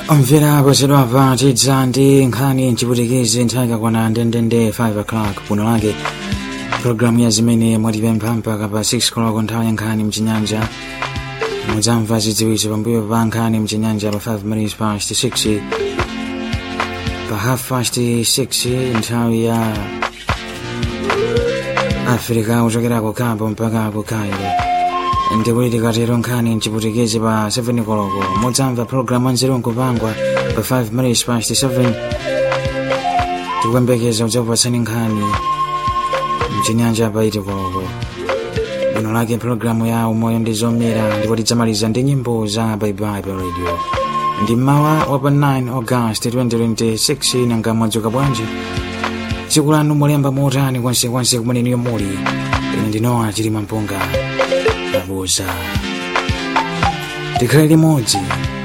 omvera posedwapa tidza ndi nkhani mchiputikizi nthawi ikakwana ndendende 5 o'clock puno lake programu ya zimene mwatipempha mpaka pa 6 o'clock nthawi ya nkhani mchinyanja mudzamva zidziwitso pambuyo pa nkhani mchinyanja pa 5 minutes past 6 pa half past 6 nthawi ya afrika kuchokera ku cabo mpaka ku cairo ndikuti tikatero nkhani mchiputikizi pa 7 koloko mudzamva programu anzeru nkupangwa pa 5 minutes past 7 tikuyembekeza kudzakupatsani nkhani mchinyanja pa 8 koloko bwino lake programu ya umoyo ndi zomera ndipo tidzamaliza ndi nyimbo za baibai pa radio ndi mmawa wa pa 9 august 2026 nanga mwadzuka bwanji tsiku lanu mulemba motani kwansekwanse kumeneniyo muli ine ndinowa chilima mpunga abuza tikhale limodzi